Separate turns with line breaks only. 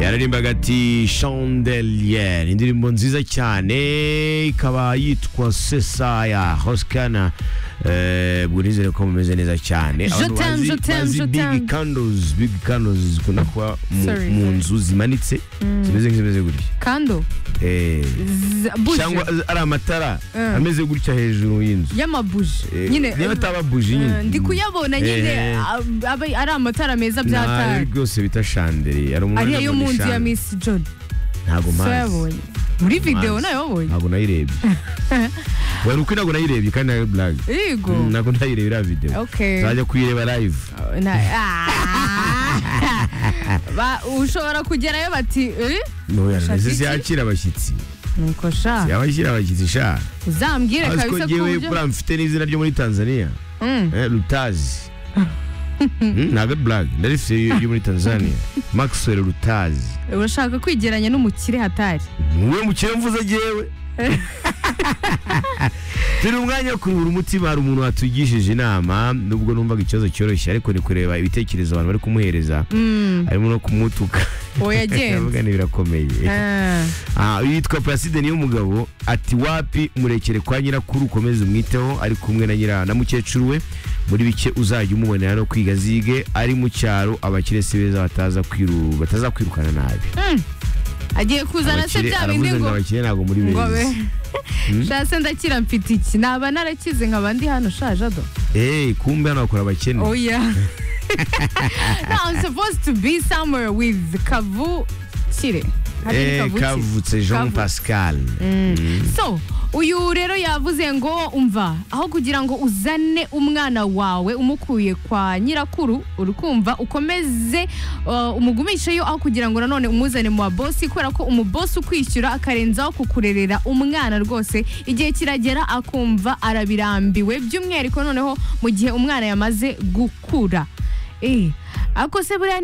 yaririmbaga ati chandelier indirimbo nziza cyane ikaba yitwa sesaya hosikana ubwo nizere ko mumeze neza cyane
Je
abantu
t'aime,
bazi-
je t'aime,
bazi
je
big
t'aime.
candles big candles zikunda kuba mu-
Sorry,
mu
sorry.
nzu zimanitse zimeze nk'izimeze gutya
kando
Eh,
z- buje
cyangwa ari amatara
Mm.
ameze gutya hejuru y'inzu
y'amabuje
Eh,
nyine
niba ataba buji
eh,
nyine
ndi kuyabona nyine
Eh.
ab- aba- ari amatara meza
ntayo
byatari
rwose bita chandelier ari
ariya yo mu nzu ya
chandelier.
miss john
ntabwo
so
mpazi
yabonye muri video
Mazi.
nayo wabonye
ntabwo nayirebye wari ukuri ntabwo nayirebye kandi nayo blague
yego
Mm, ntabwo ndayireba iriya video
okay
nzajya kuyireba live
Na- Ah. Ba- ushobora kugerayo bati eh?
Oya,
Shaka
mbese
iki?
siyakira abashyitsi
nuko sha
siyabashyira abashyitsi sha
uzambwire
azi ko
kabisa ko
ngewe
uburyo-
buriya mfite n'izina ryo muri tanzania
Mm.
Eh, rutazi Mm, ntabwo ari blague ndarifite ryo muri tanzania maxwell rutazi
urashaka kwigeranya n'umukire hatari
wowe mukire mvuze agewe turi umwanya wo kuruhura umutima hari umuntu watugishije inama nubwo numvaga ikibazo cyoroshye ariko ni kureba ibitekerezo abantu bari kumuhereza
Mm,
harimo no kumutuka
uwo yagenze
avuga ni birakomeye
Ah,
Ah, yitwa Placide Niyomugabo ati wapi murekere kwa nyirakuru ukomeze umwiteho ari kumwe na nyira na mukecuru we muri bike uzajya umubonera no kwiga zige ari mu cyaro abakire si beza bataza kwiru bataza kwirukana nabi
agiye kuzana se
Abakire-
bya bindi
aravuze ngo
ngo
abakire ntabwo muri
ngo abe
beza
shase ndakira mfite iki naba narakize nkaba ndi hano shaje do
Eh, kumbe hano bakora abakene
oh yeah no i'm supposed to be somewhere with kavu kire Hari
Eh,
Kavukire.
kavutse Jean
Kavutse.
Pascal
so uyu rero yavuze ngo umva aho kugira ngo uzane umwana wawe umukuye kwa nyirakuru uri kumva ukomeze uh, umugumisheyo aho kugira ngo nanone umuzane mu babosi kubera ko umubosi ukwishyura akarenzaho kukurerera umwana rwose igihe kiragera akumva arabirambiwe by'umwihariko noneho mu gihe umwana yamaze gukura Eh, ako se buriya